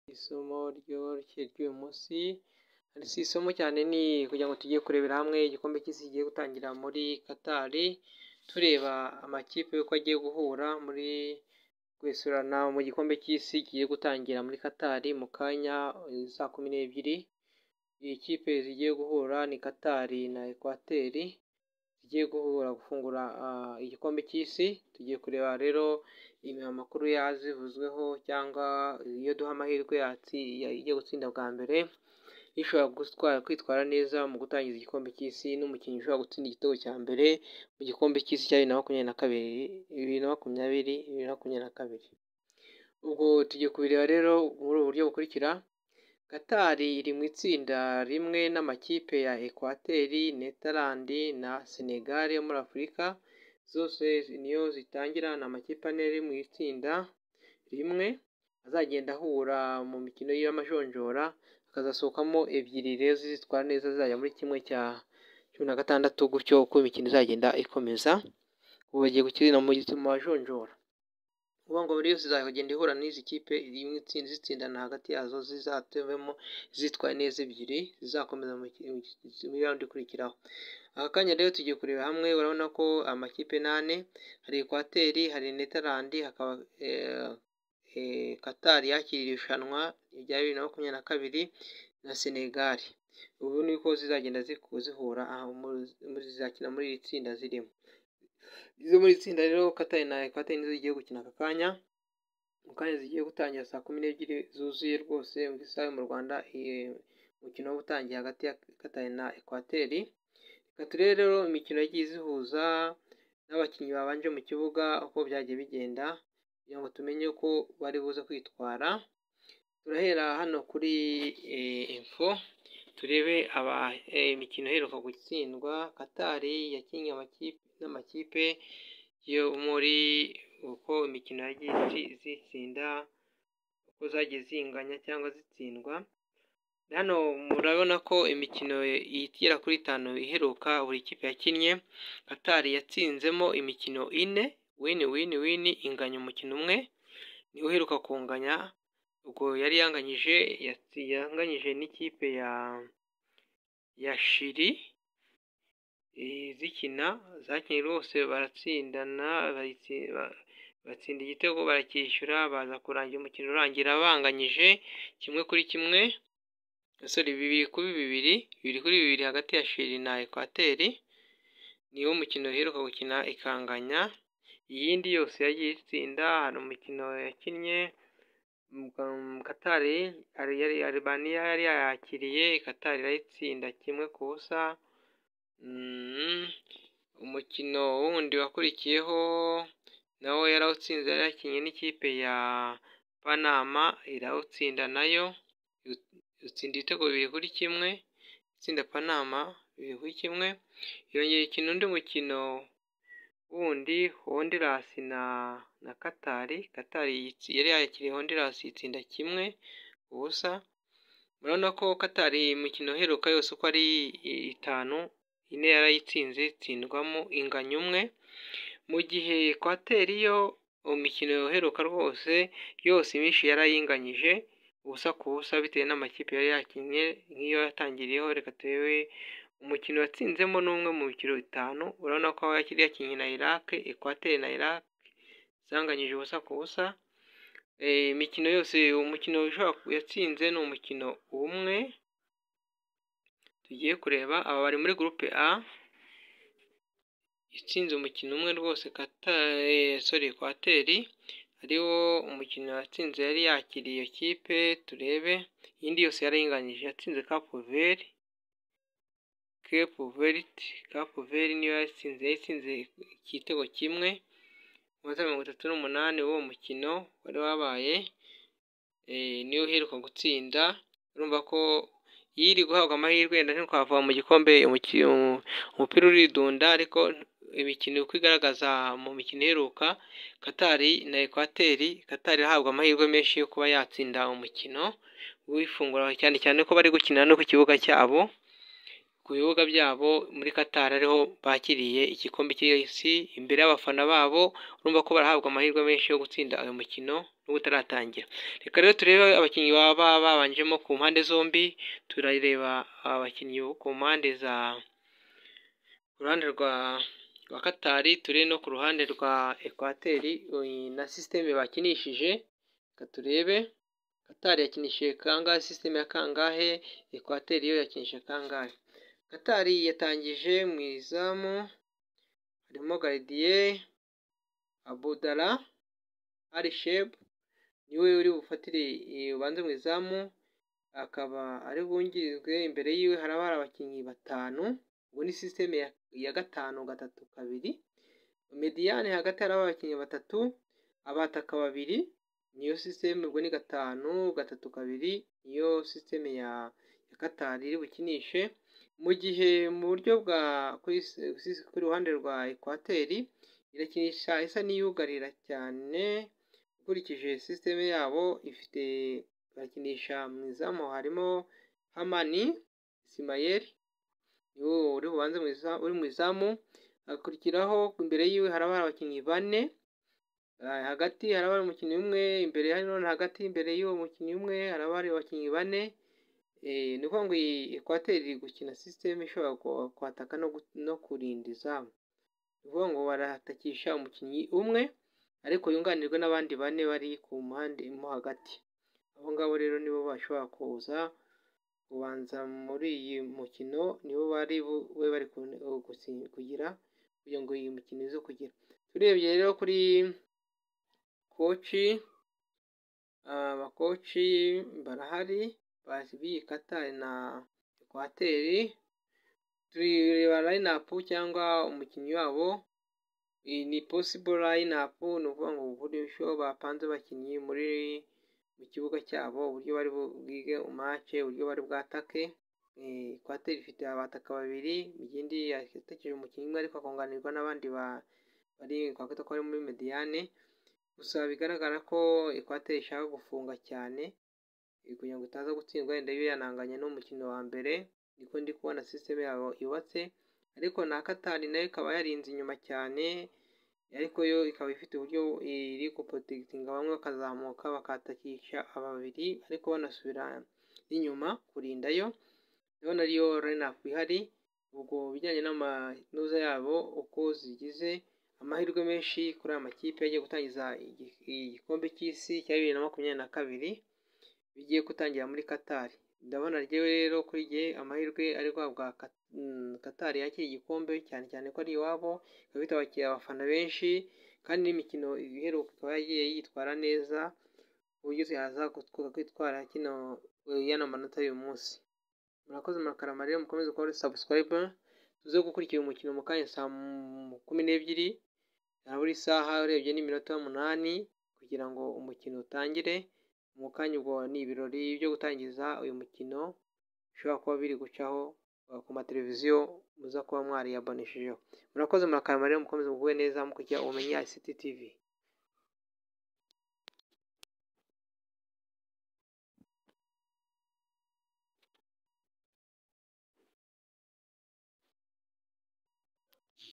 isomo ry'umunsi, si isomo cyane ni ukugira ngo tujye kurebera hamwe igikombe cy'isi kigiye gutangira muri Qatar, tureba amakipe y'uko agiye guhura muri guesurana mu gikombe cy'isi kigiye gutangira muri Qatar mu kanya saa kumi n'ebyiri, ikipe zigiye guhura ni Qatar na Equateur zigiye guhura gufungura igikombe cy'isi, tugiye kureba rero amakuru yazivuzweho cyangwa iyo duha amahirwe igiye gutsinda bwa mbere, ishobora kwitwara neza mu gutangiza igikombe cy'isi n'umukinnyi ushobora gutsinda igitego cya mbere mu gikombe cy'isi cya bibiri na makumyabiri na kabiri, bibiri na makumyabiri, bibiri na makumyabiri na kabiri. Ubwo tugiye kubireba rero muri ubu buryo bukurikira: Qatar iri mu itsinda rimwe n'amakipe ya Equateur, Netherland na Senegal yo muri Afurika, zose niyo zitangira, ni amakipe ane ari mu itsinda rimwe, azagenda ahura mu mikino y'amajonjora, hakazasohokamo ebyiri rero zizitwara neza zizajya muri kimwe cya cumi na gatandatu gutyo uko imikino izagenda ikomeza, ubu bagiye gukinira mu majonjora. Ni ukuvuga ngo buri yose izagenda ihura n'izi kipe zitsindana hagati yazo zizatevemo izitwaye neza ebyiri zizakomeza muri rawundi ikurikiraho. Aka kanya rero tugiye kureba hamwe urabona ko amakipe ni ane, hari Equateur, hari Netherland, hakaba Qatar yakiriye irushanwa rya bibiri na makumyabiri na kabiri na Senegal. Ubu ni uko zizagenda zihura zizakina muri iri tsinda zirimo. Izo mu iri tsinda rero Qatar na Equateur nizo zigiye gukina aka kanya, mu kanya zigiye gutangira saa kumi n'ebyiri zuzuye rwose mu isaha yo mu Rwanda, umukino uba utangiye hagati ya Qatar na Equateur, reka turebe rero imikino yagiye izihuza n'abakinnyi babanje mu kibuga uko byagiye bigenda kugira ngo tumenye uko bari buze kwitwara, turahera hano kuri info turebe imikino iheruka gutsindwa, Qatar yakinnye n'amakipe yo muri uko imikino yagiye izitsinda, uko zagiye zinganya cyangwa zitsindwa, hano murabona ko imikino igera kuri itanu iheruka buri kipe yakinnye, Qatar yatsinzemo imikino ine, wini wini wini inganya umukino umwe, niwo uheruka kunganya, ubwo yari yanganyije yanganyije n'ikipe ya Chili zikina, zakinnye rwose baratsindana, batsinda igitego baracyishyura, baza kurangira umukino urangira banganyije kimwe kuri kimwe, sorry bibiri kuri bibiri, bibiri kuri bibiri hagati ya Chili na Equateur, niwo mukino iheruka gukina ikanganya, iyindi yose yagiye itsinda, hari umukino yakinnye Qatar, Albania yari yayakiriye, Qatar irayitsinda kimwe ku busa, umukino wundi wakurikiyeho nawo yarawutsinze yari yakinnye n'ikipe ya Panama irawutsinda nayo, itsinda ibitego bibiri kuri kimwe, itsinda Panama bibiri kuri kimwe, yongeye ikina undi mukino wundi Honduras na Qatar, Qatar yari yakiriye Honduras itsinda kimwe ku busa, urabona ko Qatar imikino iheruka yose uko ari itanu, ine yarayitsinze itsindwamo inganya umwe, mu gihe Equateur yo imikino iheruka rwose yose imyinshi yarayinganyije ubusa ku busa bitewe n'amakipe yari yakinnye, nk'iyo yatangiriyeho reka turebe umukino watsinzemo ni umwe mu mikino itanu, urabona ko aho yari yakinnye na Iraq, Equateur na Iraq zanganyije ubusa ku busa, imikino yose umukino yatsinze ni umukino umwe, tugiye kureba aba bari muri groupe A, itsinze umukino umwe rwose sorry Equateur, ariwo umukino yatsinze yari yakiriye iyo kipe, turebe iyindi yose yarayinganyije, yatsinze Cape Verde, Cape Verde, Cape Verde niyo yatsinze, yatsinze igitego kimwe mu minota mirongo itatu n'umunani w'uwo mukino wari wabaye, niyo iheruka gutsinda, urumva ko iyo iri guhabwa amahirwe wenda ntitwavuga mu gikombe umupira uridunda, ariko imikino uko igaragaza mu mikino iheruka, Qatar na Equateur, Qatar irahabwa amahirwe menshi yo kuba yatsinda umukino w'ifungura cyane cyane ko bari gukinira no ku kibuga cyabo. ku bibuga byabo muri Qatar ariho bakiriye igikombe cy'isi imbere y'abafana babo urumva ko barahabwa amahirwe menshi yo gutsinda uyu mukino nubwo utaratangira reka rero turebe abakinnyi baba babanjemo ku mpande zombi turareba abakinnyi bo ku mpande za ku ruhande rwa rwa Qatar turebe no ku ruhande rwa Ekwateri na sisiteme bakinishije reka turebe Qatar yakinishije kangahe sisiteme ya kangahe Ekwateri yo yakinishije kangahe Qatar yatangije mu izamu harimo Garidiye Abudala Arishebu niwe uri bufatire ubanze mu izamu akaba ari bungirijwe imbere yiwe haraba hari abakinnyi batanu ubu ni sisiteme ya gatanu gatatu kabiri Mediyane hagati haraba abakinnyi batatu abataka babiri niyo sisiteme ubwo ni gatanu gatatu kabiri niyo sisiteme ya Qatar iri bukinishe mu gihe mu buryo bwa ku ruhande rwa Ekwateri irakinisha isa n'iyugarira cyane ukurikije sisiteme yabo ifite bakinisha mu izamu harimo Hamani Isimayeli niwe uri bubanze uri mu izamu hakurikiraho imbere yiwe haraba hari abakinnyi bane hagati haraba hari umukinnyi umwe imbere nanone hagati imbere y'uwo mukinnyi umwe haraba hari abakinnyi bane ni ukuvuga ngo iyi Ekwateri iri gukina sisiteme ishobora kwataka no kurinda izamu ni ukuvuga ngo baratakisha umukinnyi umwe ariko yunganirwe n'abandi bane bari ku mpande mo hagati abo ngabo rero nibo bashobora kuza kubanza muri iyi mukino nibo bari bube bari kugira kugira ngo iyi mukino ize kugira turebye rero kuri koci abakoci barahari bazi b'iyi Katari na Ekwateri tureba layinapu cyangwa umukinnyi wabo iyi ni possible lineup ni ukuvuga ngo uburyo bapanze abakinnyi muri mu kibuga cyabo uburyo bari bwige match uburyo bari bwatake Ekwateri ifite abataka babiri igindi yatakije umukinnyi umwe ariko akunganirwa n'abandi bari twakwita ko ari muri Mediane gusa bigaragara ko Ekwateri ishaka gufunga cyane kugira ngo itaza gutsindwa wenda yo yananganya n'umukino wa mbere niko ndi kubona sisiteme yabo yubatse ariko na Katari nayo ikaba yarinze inyuma cyane ariko yo ikaba ifite uburyo iri guprotegitinga bamwe bakazamuka bakatakisha ababiri ariko banasubira inyuma kurinda yo ndabona ariyo lineup ihari ubwo bijyanye n'amanoza yabo uko zigize amahirwe menshi kuri aya makipe agiye gutangiza igikombe cy'isi cya bibiri na makumyabiri na kabiri bigiye gutangira muri Katari ndabona ryewe rero kuri gihe amahirwe ari guhabwa Katari yakira igikombe cyane cyane ko ari iwabo ikaba itabakira abafana benshi kandi n'imikino iheruka ikaba yagiye yitwara neza ku buryo yaza kwitwara kino y'ano manota y'uyu munsi murakoze murakarama rero mukomeze kuba subscribe tuze gukurikira umukino mu kanya saa kumi n'ebyiri buri saha urebye n'iminota umunani kugira ngo umukino utangire mu kanya ubwo ni ibirori byo gutangiza uyu mukino bishobora kuba biri gucaho ku mateleviziyo muza kuba mwariyaboneshejeho murakoze murakarama rero mukomeze mugubwe neza mukurikira ubumenyi ICT TV